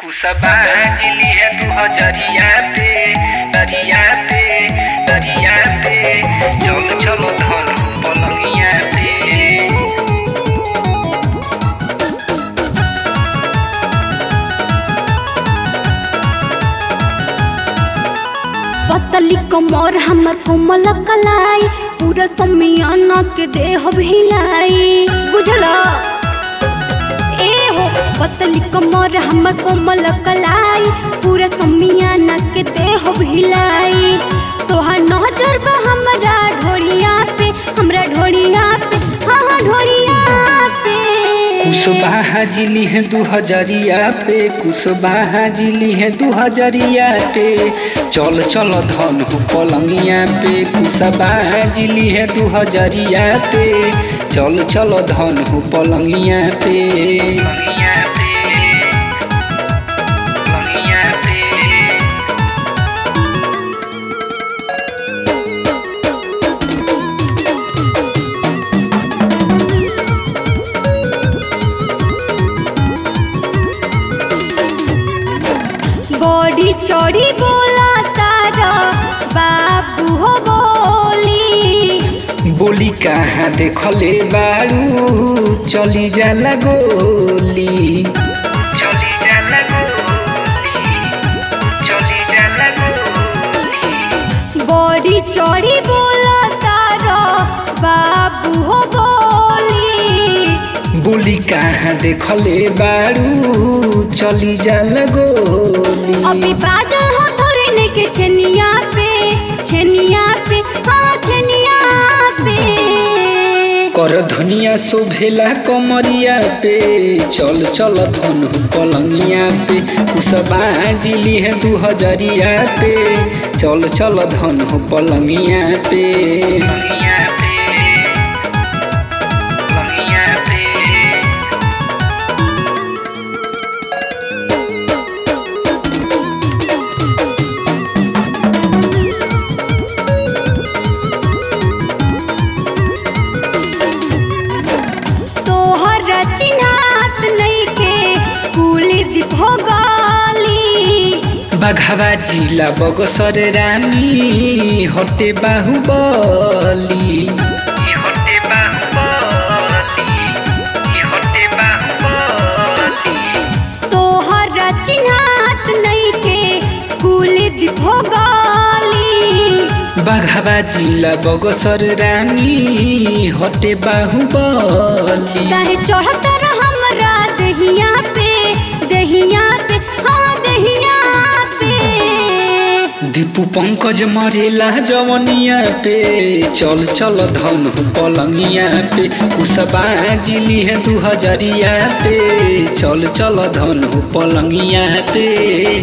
कुसबा जिली है तू हजरिया पे दरिया पे दरिया पे चल चलो धन पलंगिया पे पतली कमर हमर कोमल कलाई पूरा समियाना के देह भिलाई बुझल ए हो पतली कमर हमर कोमल कलाई पूरा समियाना के देह भिलाई तोहार नजर बा हमरा ढोलिया पे हमरा ढोलिया पे हाँ हाँ ढोलिया पे कुसबा जिली है दू हजरिया पे कुसबा जिली है दू हजरिया पे चल चल धन हो पलंगिया पे कुसबा जिली है दू हजरिया पे चल चल धन हो पलंगिया पे पलंगिया पे पलंगिया पे बड़ी चौड़ी बोला तारा बाबू हो बोली बोली कहाँ देखले बारू चली जाला गोली चली जाला गोली चली जाला गोली बड़ी चौड़ी बोला तारा बाबू हो बोली बोली कहाँ देखले बारू चली जाला गोली अभी बाजल हो धरने के छनिया पे छनिया पे हाँ छनिया पे कर धनिया शोभेला कमरिया पे चल चल धन हो पलंगिया पे कुसबा जिली है दू हजरिया पे चल चल धन हो पलंगिया पे पलंगिया पे पलंगिया पे तोहर चिन्हात नहीं के कुली दीप हो गाली बाघावा जिला बगसर रानी हटे बाहुबली हटे बाहुबली हटे बाहुबली तोहर चिन्हात नहीं के कुली दीप हो गाली बाघावा जिला बगसर रानी हटे बाहुबली काहे चढ़त रह हमरा दहिया पे दहिया पे हाँ दहिया पे दीपू पंकज मरेला जवनिया पे चल चल धन हो पलंगिया पे कुसबा जिली है दू हजरिया पे चल चल धन हो पलंगिया पे